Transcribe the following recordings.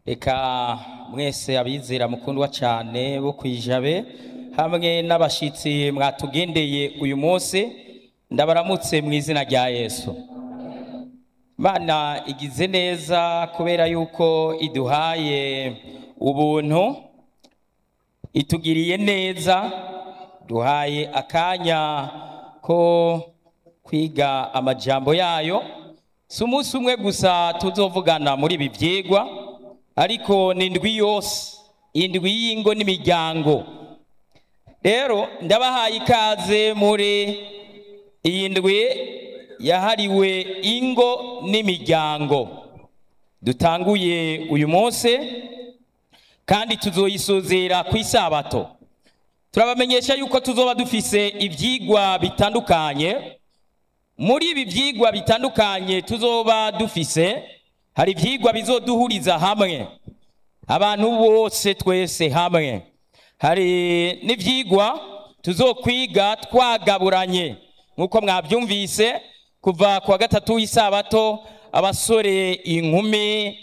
reka mwese abizera mukundwa cyane bo kwijabe hamwe n'abashitsi mwatugendeye uyu munsi ndabaramutse mu izina rya yesu mana igize neza kubera yuko iduhaye ubuntu itugiriye neza duhaye akanya ko kwiga amajambo yayo si umunsi umwe gusa tuzovugana muri ibi byigwa ariko ni indwi yose indwi y'ingo n'imiryango rero ndabahaye ikaze muri iyi ndwi yahariwe ingo n'imiryango dutanguye uyu munsi kandi tuzoyisuzera ku isabato turabamenyesha yuko tuzoba dufise ibyigwa bitandukanye muri ibi byigwa bitandukanye tuzoba dufise hari ibyigwa bizoduhuriza hamwe abantu bose twese hamwe hari n'ibyigwa tuzokwiga twagaburanye nk'uko mwabyumvise kuva ku wa gatatu w'isabato abasore inkumi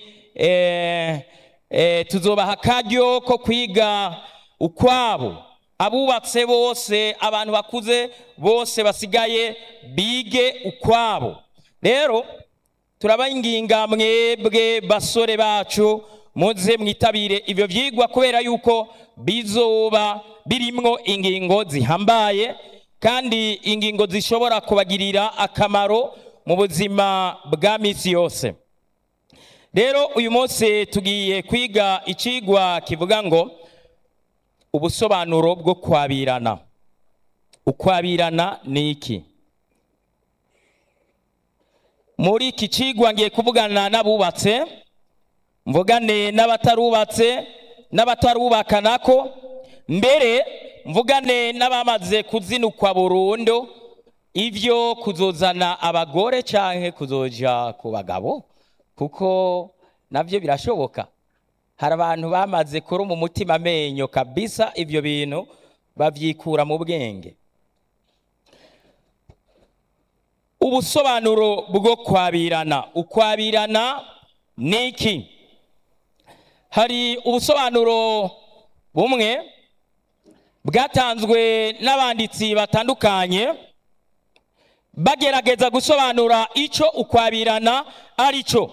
tuzobaha akaryo ko kwiga ukwabo abubatse bose abantu bakuze bose basigaye bige ukwabo rero turabanginga mwebwe basore bacu muze mwitabire ibyo byigwa kubera yuko bizoba birimwo ingingo zihambaye kandi ingingo zishobora kubagirira akamaro mu buzima bwa minsi yose rero uyu munsi tugiye kwiga ikigwa kivuga ngo ubusobanuro bwo kwabirana ukwabirana ni iki muri iki kigwa ngiye kuvugana n'abubatse mvugane n'abatarubatse n'abatarubaka nako mbere mvugane n'abamaze kuzinukwa burundu ibyo kuzozana abagore cyangwa kuzoja ku bagabo kuko nabyo birashoboka hari abantu bamaze kuri mu mutima amenyo kabisa ibyo bintu babyikura mu bwenge ubusobanuro bwo kwabirana ukwabirana ni iki hari ubusobanuro bumwe bwatanzwe n'abanditsi batandukanye bagerageza gusobanura icyo ukwabirana ari cyo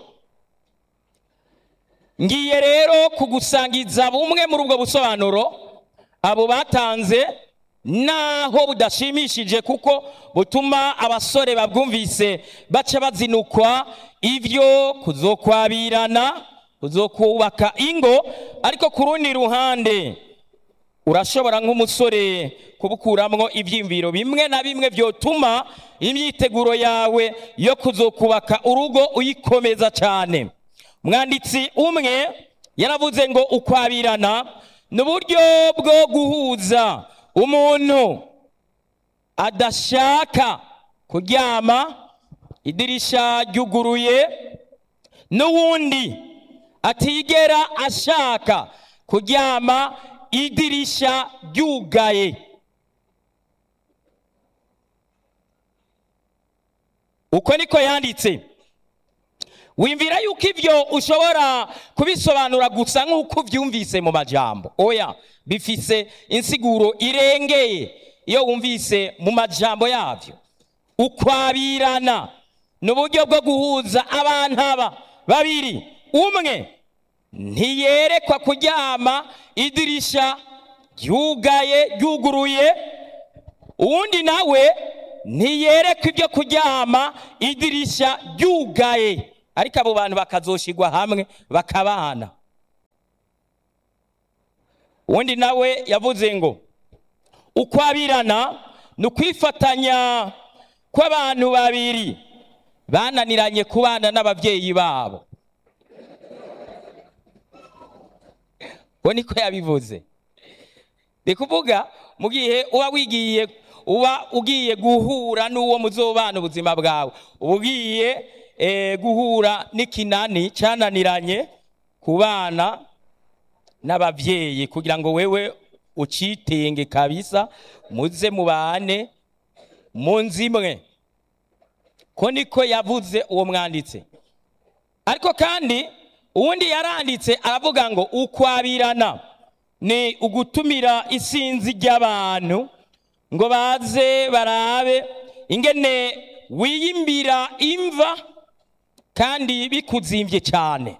ngiye rero kugusangiza bumwe muri ubwo busobanuro abo batanze naho budashimishije kuko butuma abasore babwumvise baca bazinukwa ibyo kuzokwabirana kuzokubaka ingo ariko ku rundi ruhande urashobora nk'umusore kubukuramwo ibyiyumviro bimwe na bimwe byotuma imyiteguro yawe yo kuzokubaka urugo uyikomeza cyane umwanditsi umwe yaravuze ngo ukwabirana ni uburyo bwo guhuza umuntu adashaka kuryama idirisha ryuguruye n'uwundi atigera ashaka kuryama idirisha ryugaye uko niko yanditse wimvira yuko ibyo ushobora kubisobanura gusa nk'uko ubyumvise mu majambo oya bifise insiguro irengeye iyo wumvise mu majambo yabyo ukwabirana ni uburyo bwo guhuza abantu aba babiri umwe ntiyerekwa kuryama idirisha ryugaye ryuguruye uwundi nawe ntiyerekwa ibyo kuryama idirisha ryugaye ariko abo bantu bakazoshigwa hamwe bakabana uwundi nawe yavuze ngo ukwabirana ni ukwifatanya kw'abantu babiri bananiranye kubana n'ababyeyi babo ngo niko yabivuze ni kuvuga mu gihe uba wigiye uba ugiye guhura n'uwo muzobana ubuzima bwawe uba ugiye guhura n'ikinani cyananiranye ku bana n'ababyeyi kugira ngo wewe ucitenge kabisa muze mubane mu nzu imwe ko niko yavuze uwo mwanditsi ariko kandi uwundi yaranditse aravuga ngo ukwabirana ni ugutumira isinzi ry'abantu ngo baze barabe ingene wiyimbira imva kandi bikuzimbye cyane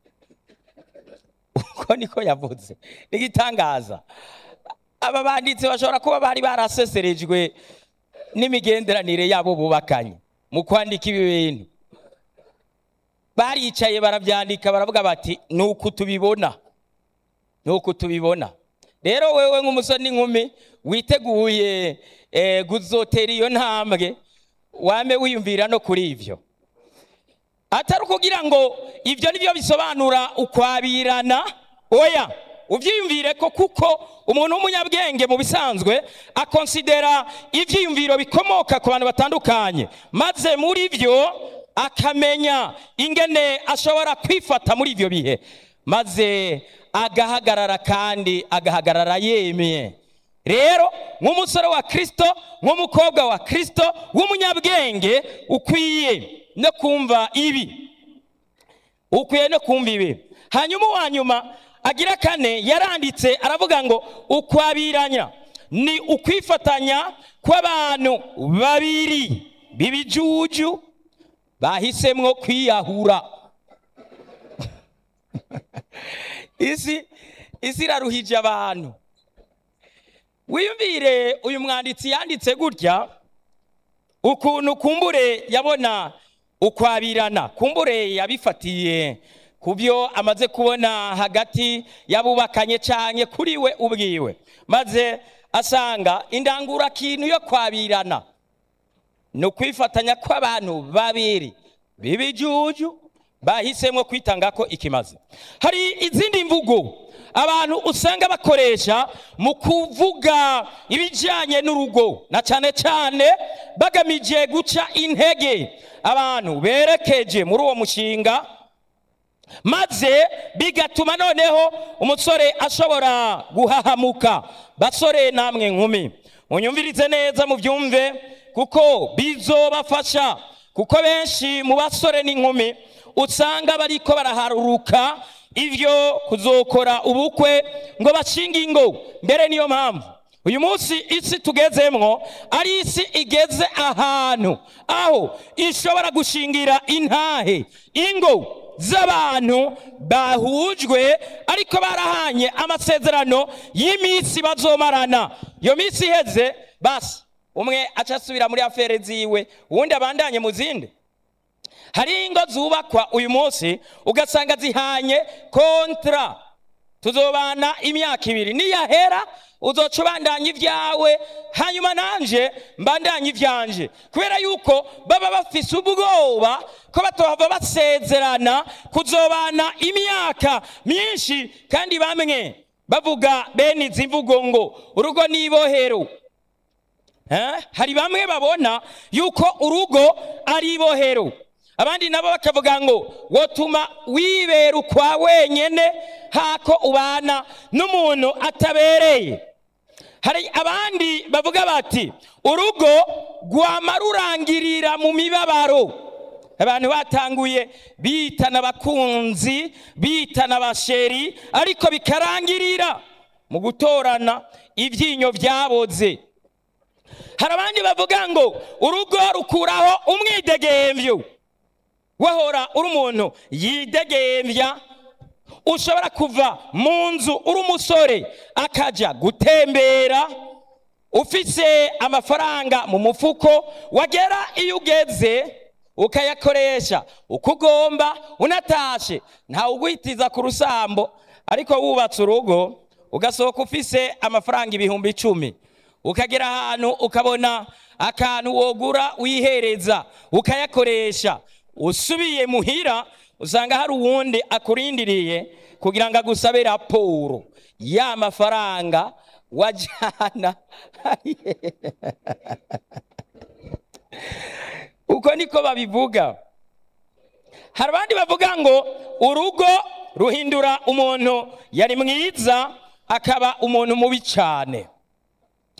uko niko yavuze n'igitangaza aba banditsi bashobora kuba bari baraseserejwe n'imigenderanire yabo bubakanye mu kwandika ibi bintu baricaye barabyandika baravuga bati ni uku tubibona ni uku tubibona rero wewe nk'umusore n'inkumi witeguye eh, guzotera iyo ntambwe wame wiyumvira no kuri ibyo atari ukugira ngo ibyo nibyo bisobanura ukwabirana oya ubyiyumvire ko kuko umuntu w'umunyabwenge mu bisanzwe akonsidera ibyiyumviro bikomoka ku bantu batandukanye maze muri byo akamenya ingene ashobora kwifata muri ibyo bihe maze agahagarara kandi agahagarara yemeye rero nk'umusore wa kirisito nk'umukobwa wa kirisito w'umunyabwenge ukwiye no kumva ibi ukwiye no kumva ibi hanyuma uwa nyuma agira kane yaranditse aravuga ngo ukwabiranya ni ukwifatanya kw'abantu babiri b'ibijuju bahisemwo kwiyahura isi isi iraruhije abantu wiyumvire uyu mwanditsi yanditse gutya ukuntu kumbure yabona ukwabirana kumbure yabifatiye ku byo amaze kubona hagati y'abubakanye cyane kuri we ubwiwe maze asanga indangurakintu yo kwabirana ni ukwifatanya kw'abantu babiri b'ibijuju bahisemo kwitanga ko ikimaze hari izindi mvugo abantu usanga bakoresha mu kuvuga ibijyanye n'urugo na cyane cyane bagamije guca intege abantu berekeje muri uwo mushinga maze bigatuma noneho umusore ashobora guhahamuka basore namwe nkumi munyumvirize neza mu byumve kuko bizobafasha kuko benshi mu basore n'inkumi usanga bariko baraharuruka ibyo kuzokora ubukwe ngo bashinge ingo mbere niyo mpamvu uyu munsi isi tugezemwo ari isi igeze ahantu aho ishobora gushingira intahe ingo z'abantu bahujwe ariko barahanye amasezerano y'iminsi bazomarana iyo minsi iheze basi umwe aca asubira muri afere ziwe uwundi abandanye mu zindi hari ingo zubakwa uyu munsi ugasanga zihanye kontra tuzobana imyaka ibiri niyahera uzoca ubandanya ibyawe hanyuma nanje mbandanye ibyanje kubera yuko baba bafise ubwoba ko batohava basezerana kuzobana imyaka myinshi kandi bamwe bavuga bene izi mvugo ngo urugo ni ibohero hari bamwe babona yuko urugo ari ibohero abandi nabo bakavuga ngo wotuma wibera ukwa wenyine hako ubana n'umuntu atabereye hari abandi bavuga bati urugo rwama rurangirira mu mibabaro abantu batanguye bitana abakunzi bitana abasheri ariko bikarangirira mu gutorana ibyinyo byaboze hari abandi bavuga ngo urugo rukuraho umwidegembyo wahora uri umuntu yidegembya ushobora kuva mu nzu uri umusore akajya gutembera ufise amafaranga mu mufuko wagera iyo ugeze ukayakoresha uko ugomba unatashe ntawe ugwitiza ku rusambo ariko wubatse urugo ugasohoka ufise amafaranga ibihumbi icumi ukagera ahantu ukabona akantu wogura wihereza ukayakoresha usubiye muhira usanga hari uwundi akurindiriye kugira ngo agusabe raporo ya mafaranga wajyana uko niko babivuga hari abandi bavuga ngo urugo ruhindura umuntu yari mwiza akaba umuntu mubi cyane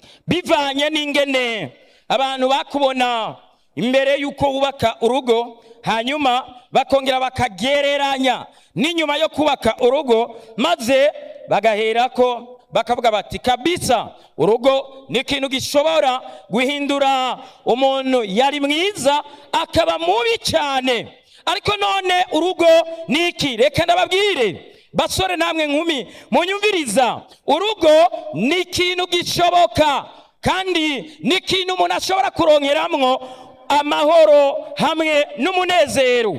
bivanye n'ingene abantu bakubona imbere y'uko wubaka urugo hanyuma bakongera bakagereranya n'inyuma yo kubaka urugo maze bagaherako bakavuga bati kabisa urugo ni ikintu gishobora guhindura umuntu yari mwiza akaba mubi cyane ariko none urugo ni iki reka ndababwire basore namwe nkumi munyumviriza urugo ni ikintu gishoboka kandi ni ikintu umuntu ashobora kuronkeramwo amahoro hamwe n'umunezero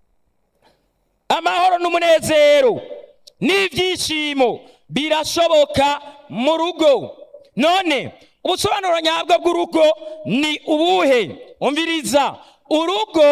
amahoro n'umunezero n'ibyishimo birashoboka mu rugo none ubusobanuro nyabwo bw'urugo ni ubuhe umviriza urugo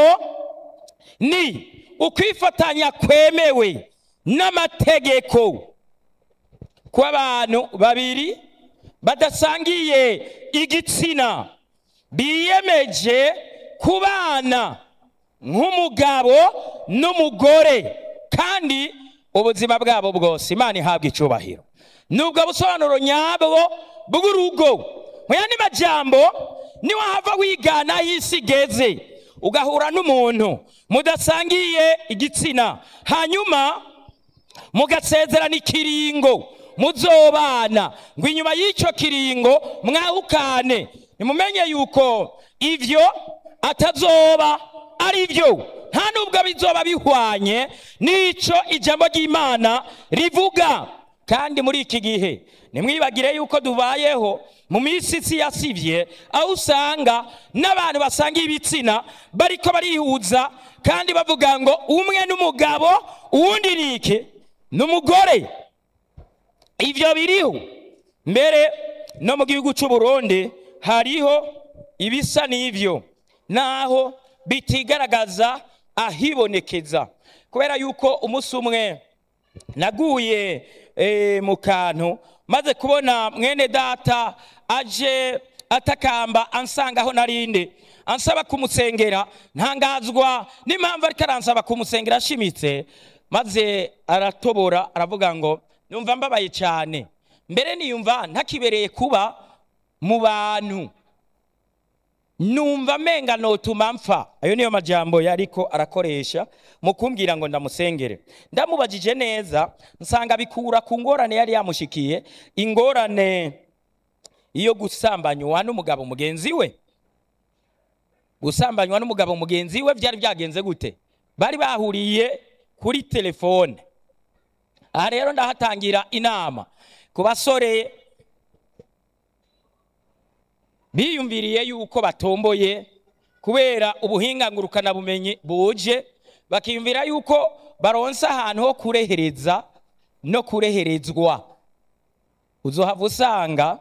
ni ukwifatanya kwemewe n'amategeko kw'abantu babiri badasangiye igitsina biyemeje kubana nk'umugabo n'umugore kandi ubuzima bwabo bwose imana ihabwa icyubahiro nubwo busobanuro nyabwo bw'urugo mu yandi majambo niwahava wigana aho isi igeze ugahura n'umuntu mudasangiye igitsina hanyuma mugasezerana ikiringo muzobana ngo inyuma y'icyo kiringo mwahukane nimumenye yuko ibyo atazoba ari byo nta nubwo bizoba bihwanye n'icyo ijambo ry'imana rivuga kandi muri iki gihe nimwibagire yuko dubayeho mu minsi isi yasibye aho usanga n'abantu basanga ibitsina bariko barihuza kandi bavuga ngo umwe n'umugabo uwundi ni iki ni umugore ibyo biriho mbere no mu gihugu cy'u Burundi hariho ibisa n'ibyo naho bitigaragaza ahibonekeza kubera yuko umunsi umwe naguye mu kantu maze kubona mwene data aje atakamba ansanga aho narinde ansaba kumusengera ntangazwa n'impamvu ariko aransaba kumusengera ashimitse maze aratobora aravuga ngo numva mbabaye cyane mbere niyumva ntakibereye kuba mu bantu numva amenga notuma mpfa ayo niyo majambo yariko arakoresha mu kumbwira ngo ndamusengere ndamubajije neza nsanga bikura ku ngorane yari yamushikiye ingorane iyo gusambanywa n'umugabo mugenzi we gusambanywa n'umugabo mugenzi we byari byagenze gute bari bahuriye kuri telefone aha rero ndahatangira inama ku basore biyumviriye yuko batomboye kubera ubuhinga ngurukanabumenyi buje bakiyumvira yuko baronsa ahantu ho kurehereza no kureherezwa uzohava usanga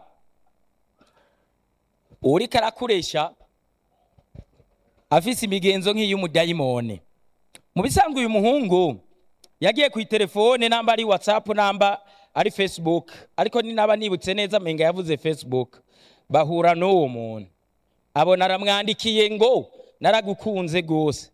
uriko arakoresha afise imigenzo nk'iy'umudayimone mu bisanzwe uyu muhungu yagiye ku telefone namba ari whatsapp namba ari facebook ariko ni naba nibutse neza menga yavuze facebook bahura n'uwo muntu abona aramwandikiye ngo naragukunze rwose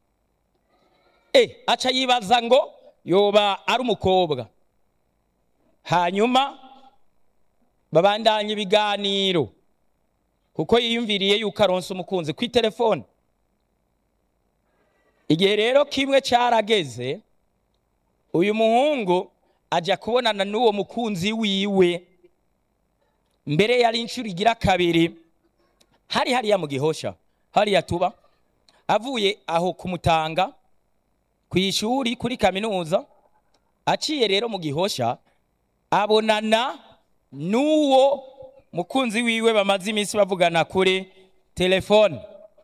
e aca yibaza ngo yoba ari umukobwa hanyuma babandanya ibiganiro kuko yiyumviriye yuko aronse umukunzi ku telefone igihe rero kimwe cyarageze uyu muhungu ajya kubonana n'uwo mukunzi wiwe mbere yari inshuro igira kabiri hari hariya mu gihosha hariya tuba avuye aho kumutanga ku ishuri kuri kaminuza aciye rero mu gihosha abonana n'uwo mukunzi wiwe bamaze iminsi bavugana kuri telefone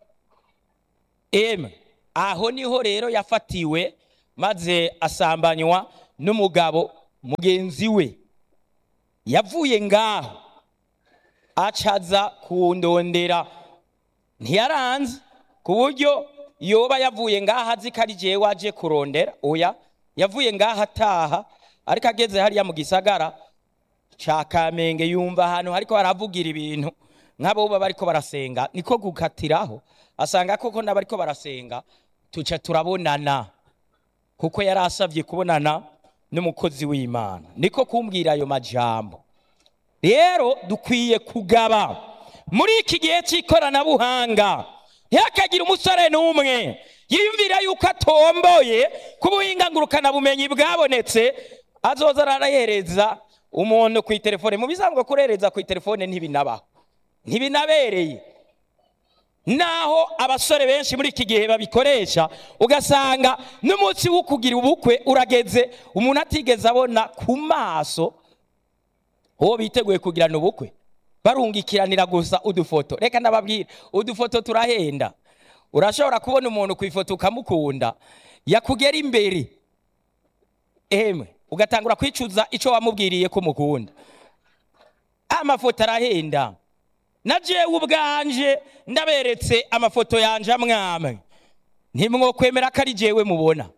eme aho niho rero yafatiwe maze asambanywa n'umugabo mugenzi we yavuye ngaho acaza kundondera ntiyaranze ku buryo yoba yavuye ngaho azi ko ari jewe waje kurondera oya yavuye ngaho ataha ariko ageze hariya mu gisagara ca kamenge yumva ahantu hariko haravugira ibintu nk'abo baba bariko barasenga niko gukatiraho asanga koko n'abariko barasenga tuca turabonana kuko yari asabye kubonana n'umukozi w'imana niko kumbwira ayo majambo rero dukwiye kugaba muri iki gihe cy'ikoranabuhanga ntihakagire umusore n'umwe yiyumvira yuko atomboye ku buhingangurukana bumenyi bwabonetse azoza arahereza umuntu ku itelefone mu bisanzwe kurereza ku itelefone ntibinabaho ntibinabereye naho abasore benshi muri iki gihe babikoresha ugasanga n'umunsi wo kugira ubukwe urageze umuntu atigeze abona ku maso uwo biteguye kugirana ubukwe barungikiranira gusa udufoto reka ndababwira udufoto turahenda urashobora kubona umuntu ku ifoto ukamukunda yakugera imbere emwe ugatangura kwicuza icyo wamubwiriye ko umukunda amafoto arahenda na jewe ubwanje ndaberetse amafoto yanje amwamwe ntimwokwemera ko ari jewe mubona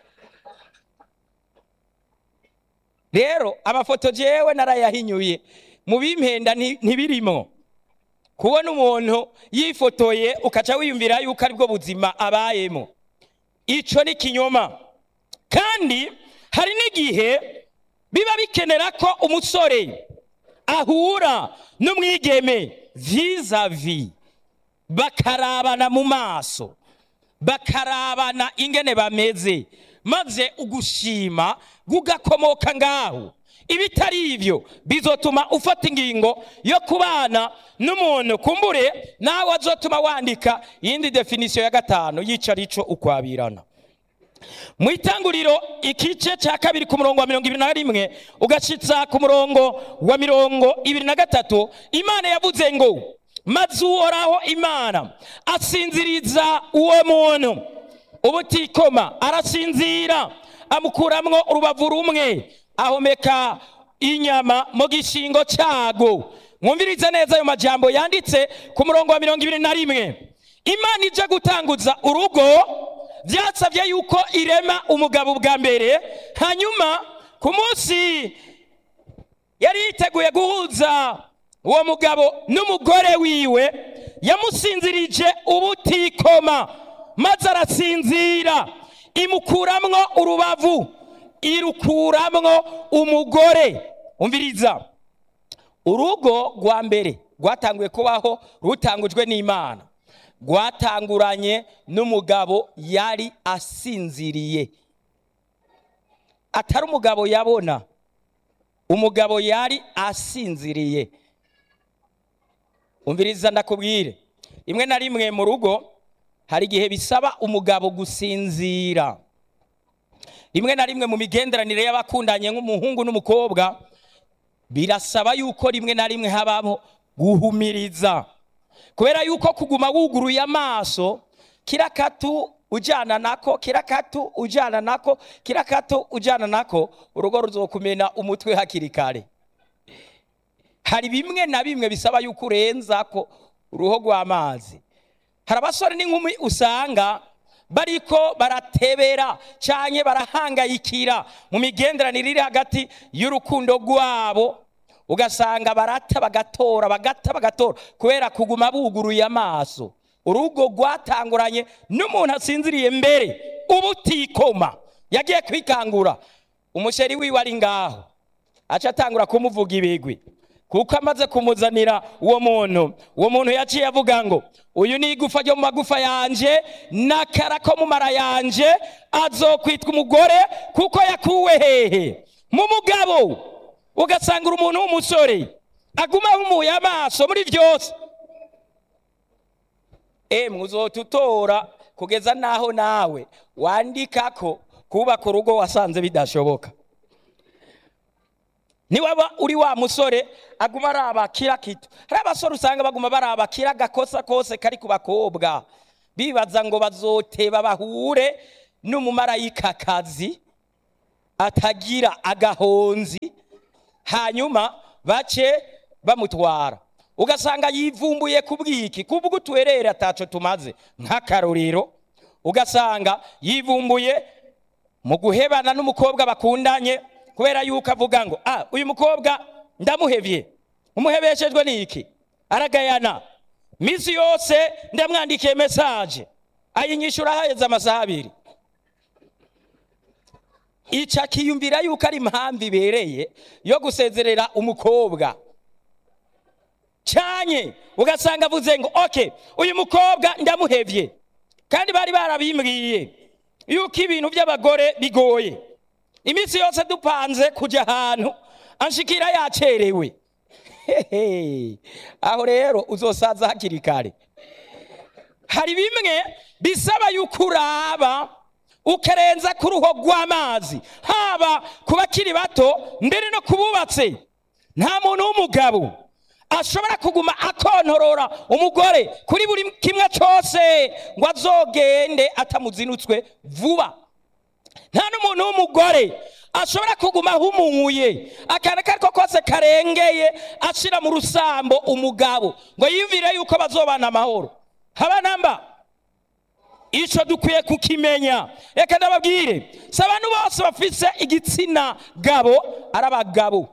rero amafoto jewe narayahinyuye mu bimpenda ntibirimo kubona umuntu yifotoye ukaca wiyumvira yuko aribwo buzima abayemo icyo ni kinyoma kandi hari n'igihe biba bikenera ko umusore ahura n'umwigeme vizavi bakarabana mu maso bakarabana ingene bameze maze ugushima gugakomoka ngaho ibitari ibyo bizotuma ufata ingingo yo kubana n'umuntu kumbure nawe azotuma wandika iyindi definisiyo ya gatanu yica arico ukwabirana mu itanguriro igice cya kabiri ku murongo wa mirongo ibiri na rimwe ugashyitsa ku murongo wa mirongo ibiri na gatatu imana yavuze ngo maze uhoraho imana asinziriza uwo muntu ubutikoma arasinzira amukuramwo urubavu rumwe ahomeka inyama mu gishingo cyago mwumvirize neza ayo majambo yanditse ku murongo wa mirongo ibiri na rimwe imana ije gutanguza urugo byasabye yuko irema umugabo bwa mbere hanyuma ku munsi yari yiteguye guhuza uwo mugabo n'umugore wiwe yamusinzirije ubutikoma maze arasinzira imukuramwo urubavu irukuramwo umugore umviriza urugo rwa mbere rwatanguye kubaho rutangujwe n'imana rwatanguranye n'umugabo yari asinziriye atari umugabo yabona umugabo yari asinziriye umviriza ndakubwire rimwe na rimwe mu rugo hari igihe bisaba umugabo gusinzira rimwe na rimwe mu migenderanire y'abakundanye nk'umuhungu n'umukobwa birasaba yuko rimwe na rimwe habamo guhumiriza kubera yuko kuguma wuguruye amaso kirakatu ujyana nako kirakatu ujyana nako kirakatu ujyana nako urugo ruzokumena umutwe hakiri kare hari bimwe na bimwe bisaba yuko urenza ko uruho rw'amazi hari abasore n'inkumi usanga bariko baratebera cyane barahangayikira mu migenderanire iri hagati y'urukundo rwabo ugasanga barata bagatora bagata bagatora kubera kuguma buguruye amaso urugo rwatanguranye n'umuntu asinziriye mbere ubutikoma yagiye kwikangura umusheri wiwe ari ngaho aca atangura kumuvuga ibigwi kuko amaze kumuzanira uwo muntu uwo muntu yaciye avuga ngo uyu ni igufa ryo mu magufa yanje n'akara ko mu mara yanje azokwitwa umugore kuko yakuwe hehe mu mugabo ugasanga umuntu w'umusore aguma ahumuye amaso muri byose emwe uzotutora kugeza n'aho nawe wandika ko kubaka urugo wasanze bidashoboka niwaba uri wa musore aguma araba kira kito hari abasore usanga baguma baraba kira gakosa kose kari ku bakobwa bibaza ngo bazoteba bahure n'umumarayikakazi atagira agahonzi hanyuma bace bamutwara ugasanga yivumbuye ku bwiki kubwo utwerere ataco tumaze nk'akarorero ugasanga yivumbuye mu guhebana n'umukobwa bakundanye kubera yuko avuga ngo ah uyu mukobwa ndamuhevye umuhebeshejwe n'iki aragayana misi yose ndamwandikiye mesaje ayinyishura haheze amasaha abiri ica akiyumvira yuko ari impamvu ibereye yo gusezerera umukobwa cyane babanye ugasanga avuze ngo oke uyu mukobwa ndamuhevye kandi bari barabimbwiye yuko ibintu by'abagore bigoye iminsi yose dupanze kujya ahantu anshikira yacerewe Hehe. aho rero uzosaza hakiri kare hari bimwe bisaba yuko uraba ukarenza ku ruho rw'amazi haba ku bakiri bato mbere no ku bubatse nta muntu w'umugabo ashobora kuguma akontorora umugore kuri buri kimwe cyose ngo azogende atamuzinutswe vuba nta n'umuntu w'umugore ashobora kuguma ahumuye akantu ako ari ko kose karengeye ashyira mu rusambo umugabo ngo yiyumvire yuko bazobana amahoro haba namba icyo dukwiye kukimenya reka ndababwire si abantu bose bafise igitsina gabo ari abagabo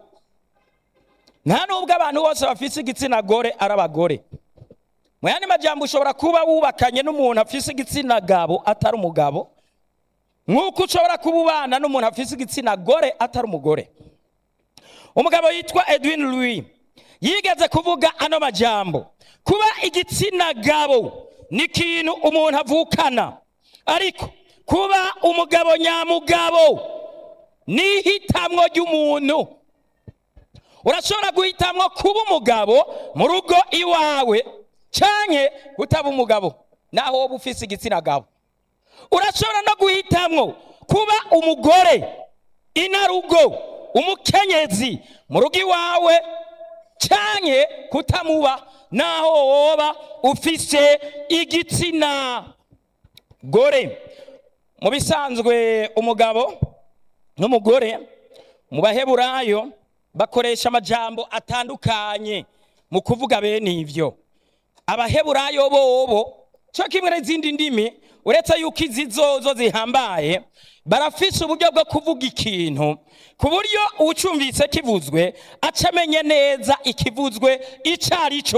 nta nubwo abantu bose bafise igitsina gore ari abagore mu yandi majyambere ushobora kuba wubakanye n'umuntu afise igitsina gabo atari umugabo nk'uko ushobora kuba ubana n'umuntu afise igitsina gore atari umugore umugabo yitwa edwin louis yigeze kuvuga ano majambo kuba igitsina gabo ni ikintu umuntu avukana ariko kuba umugabo nyamugabo ni ihitamwo ry'umuntu urashobora guhitamwo kuba umugabo mu rugo iwawe cyane utaba umugabo naho wowe ufise igitsina gabo urashobora no guhitamwo kuba umugore inarugo umukenyezi mu rugo iwawe cyane kutamuba naho woba ufise igitsina gore mu bisanzwe umugabo n'umugore mu baheburayo bakoresha amajambo atandukanye mu kuvuga bene ibyo abaheburayo bobo cyo kimwe n'izindi ndimi uretse yuko izi zozo zihambaye barafise uburyo bwo kuvuga ikintu ku buryo uwucumvise kivuzwe aca amenye neza ikivuzwe icyo ari cyo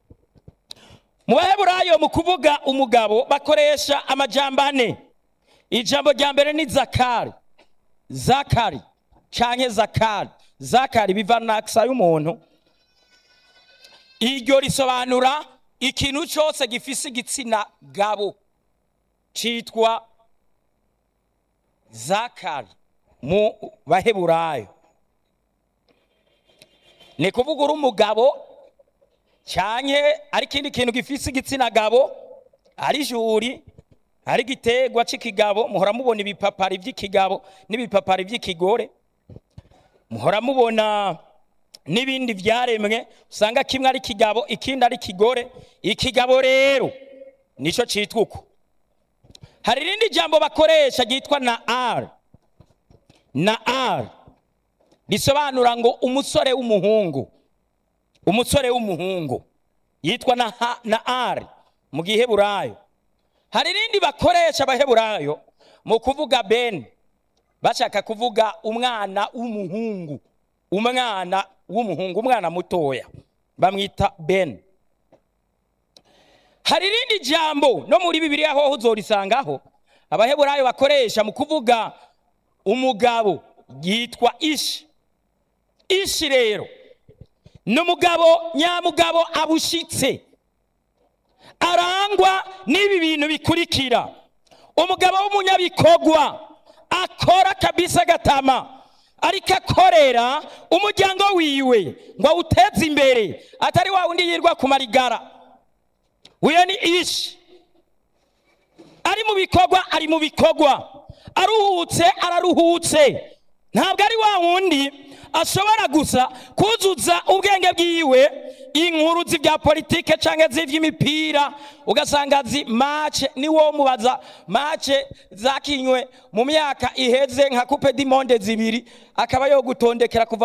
mu baheburayo mu kuvuga umugabo bakoresha amajambo ane ijambo rya mbere ni zakari zakari cyangwa zakari zakari biva nakisa y'umuntu iryo risobanura ikintu cyose gifise igitsina gabo cyitwa zakari mu baheburayo ni kuvuga uri umugabo cyane ari ikindi kintu gifise igitsina gabo ari juri ari igiterwa cy'ikigabo muhora mubona ibipapari by'ikigabo n'ibipapari by'ikigore muhora mubona n'ibindi byaremwe usanga kimwe ari ikigabo ikindi ari ikigore ikigabo rero nicyo cyitwa uko hari irindi jambo bakoresha ryitwa na ari na ari risobanura ngo umusore w'umuhungu umusore w'umuhungu yitwa na, ha, na ari mu giheburayo hari irindi bakoresha abaheburayo mu kuvuga beni bashaka kuvuga umwana w'umuhungu umwana w'umuhungu umwana mutoya bamwita beni hari irindi jambo no muri bibiliya hoho uzorisangaho abaheburayo bakoresha mu kuvuga umugabo yitwa ishi ishi rero ni umugabo nyamugabo abushitse arangwa n'ibi bintu bikurikira umugabo w'umunyabikorwa akora kabisa gatama ariko akorera umuryango wiwe ngo awuteze imbere atari wa wundi yirwa ku marigara uyu ni ishi ari mu bikorwa ari mu bikorwa aruhutse araruhutse ntabwo ari wa wundi ashobora gusa kuzuza ubwenge bwiwe inkuru z'ibya politike cyangwa z'iby'imipira ugasanga zi mace niwo mubaza mace zakinywe mu myaka iheze nka coupe du monde zibiri akaba yo gutondekera kuva